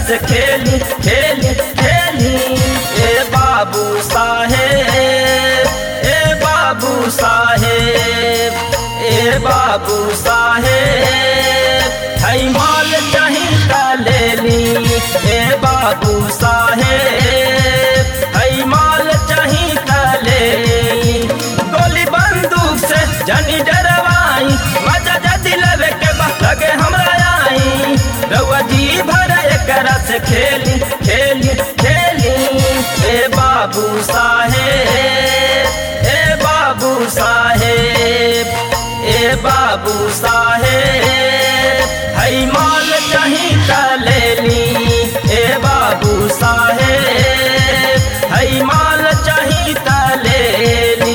से खेली खेली खेली ए बाबू साहेब ए बाबू साहेब ए बाबू साहेब हई माल चाही ता ले ली ए बाबू साहेब हई माल चाही ता ले ली गोली बंदूक से जनी डरवाई मजा जदी लेवे के बा लगे हमरा आई रउआ जी भर एकरा से खेली खेली खेली ए बाबू साहेब ए बाबू साहेब ए बाबू साहेब हई माल चाही ता ले ली ए बाबू साहेब हई माल चाही ता ले ली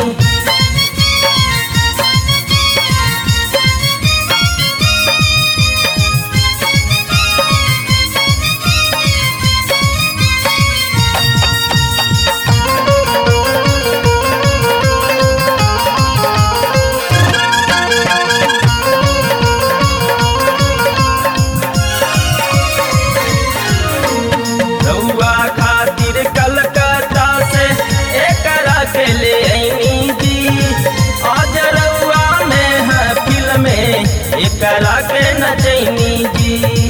रउआ खातिर कलकत्ता से एकरा के ले आईनी जी आज रउआ में है फिल्म में एकरा के नचैनी जी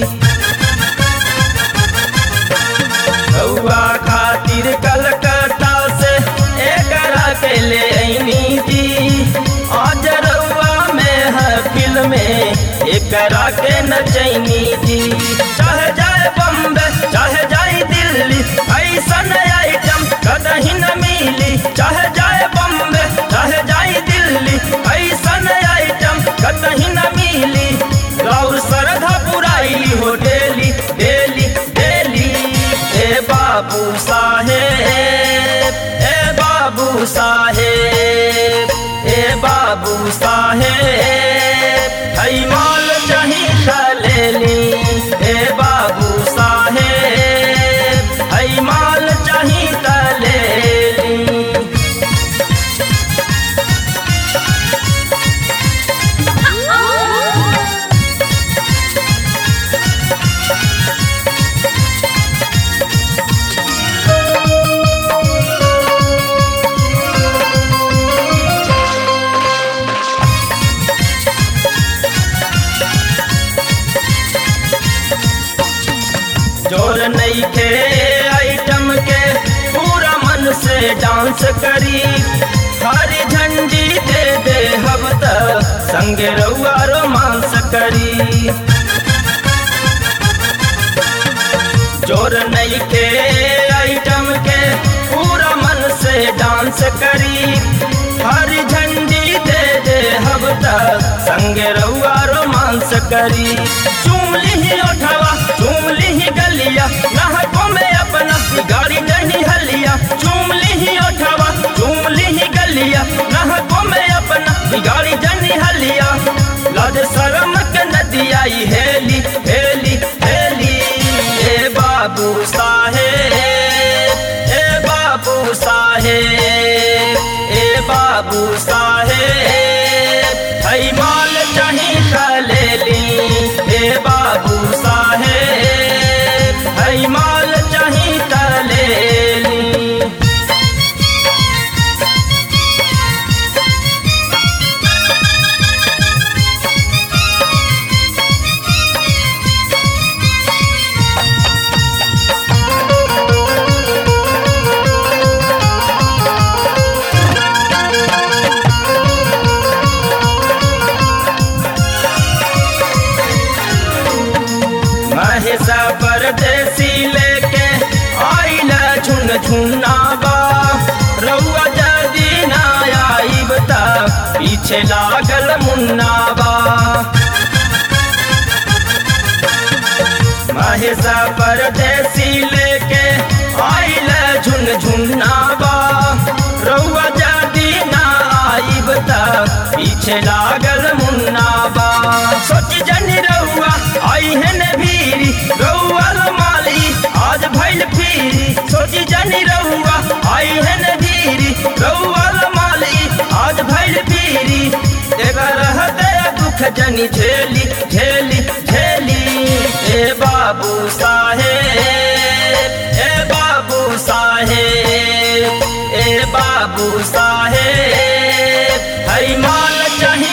रउआ खातिर कलकत्ता से एकरा के ले आईनी जी आज रउआ में है फिल्म में एकरा के नचैनी जी चाहे जाए बम्बे चाहे जाए दिल्ली ऐसन आइटम कदही न मिली चाहे जाए बम्बे चाहे जाए दिल्ली ऐसन आइटम कदही न मिली गौर श्रद्धा पुराई हो डेली डेली डेली ए बाबू साहेब ए बाबू साहेब ए बाबू साहेब हई माल चाही ता ले ली ए बाबू साहेब हई माल चाही ता ले ली जोर नहीं थे आइटम के पूरा मन से डांस करी हरी झंडी दे दे हब तक संगे रउआ रोमांस करी जोर नहीं थे आइटम के पूरा मन से डांस करी हरी झंडी दे दे हब तक संगे रउआ रोमांस करी चूम ली उठवा चूम ली गलिया नहकों में अपना गाड़ी नहीं हलिया चूम ली उठवा चूम ली गलिया नहकों में अपना गाड़ी नहीं हलिया लाज शरम के नदी आई हेली हेली हेली ए बाबू साहेब ए बाबू साहेब ए बाबू साहेब हई माल चाही ता ले ली ए बाबू साहेब हई माल चाही ता ले ली महेशा परदेसी लेके आइला झुन झुनाबा रउआ जदी ना आइब ता पीछे लागल मुन्नाबा महेशा परदेसी लेके आइला झुन झुनाबा रउआ जदी ना आइब ता पीछे लागल मुन्नाबा सोच जनी रउआ आई है ने भीरी रउआ लो माली आज भइल फिरी सोची जनी रउआ आई है ने भीरी रउआ लो माली आज भइल फिरी एगा रहते दुख जनी झेली झेली झेली ए ए बाबू साहेब ए बाबू साहेब ए बाबू साहेब हई माल चाही